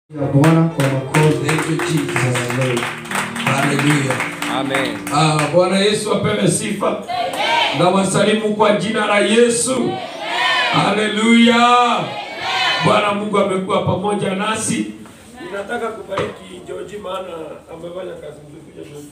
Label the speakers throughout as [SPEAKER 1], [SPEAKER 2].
[SPEAKER 1] ya Bwana kwa makofi.
[SPEAKER 2] Thank you, Jesus. Hallelujah.
[SPEAKER 3] Amen.
[SPEAKER 2] Ah, Bwana Yesu apewe sifa. Na wasalimu kwa jina la Yesu. Haleluya. Bwana Mungu amekuwa pamoja nasi. Ninataka kubariki George maana amefanya kazi nzuri kuja George.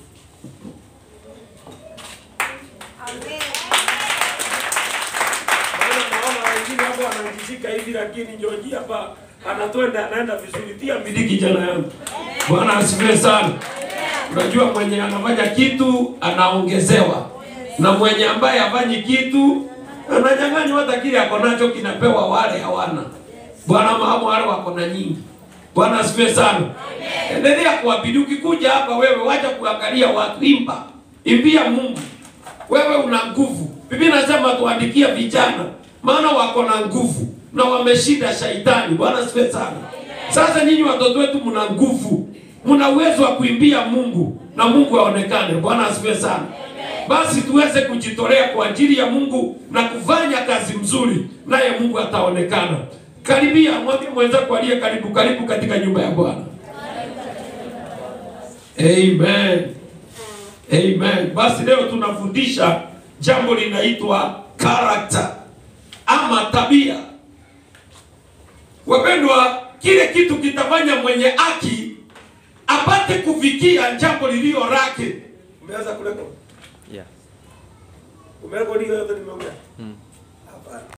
[SPEAKER 2] Maana naona wengine hapo wanajishika hivi lakini George hapa anatwenda anaenda vizuri. Tia bidii kijana yangu. Bwana asifiwe sana. Unajua mwenye anafanya kitu anaongezewa, na mwenye ambaye hafanyi kitu ananyang'anywa, hata kile ako nacho kinapewa wale hawana. Bwana maamu wale wako na nyingi. Bwana asifiwe sana. Endelea kuabidi. Ukikuja hapa wewe, wacha kuangalia watu, imba, imbia Mungu. Wewe una nguvu. Biblia inasema tuandikia vijana, maana wako na nguvu na wameshinda shaitani. Bwana asifiwe sana. Sasa nyinyi watoto wetu mna nguvu, mna uwezo wa kuimbia Mungu na Mungu aonekane. Bwana asifiwe sana. Basi tuweze kujitolea kwa ajili ya Mungu na kufanya kazi mzuri, naye Mungu ataonekana. Karibia, mwambie mwenzako aliye karibu, karibu katika nyumba ya Bwana. Amen. Amen. Basi leo tunafundisha jambo linaitwa character ama tabia. Wapendwa, kile kitu kitafanya mwenye haki apate kufikia jambo lililo lake. Umeanza kurekodi?
[SPEAKER 3] Yeah.
[SPEAKER 2] Umerekodi yote nimeongea?
[SPEAKER 3] Mm.
[SPEAKER 2] Hapana.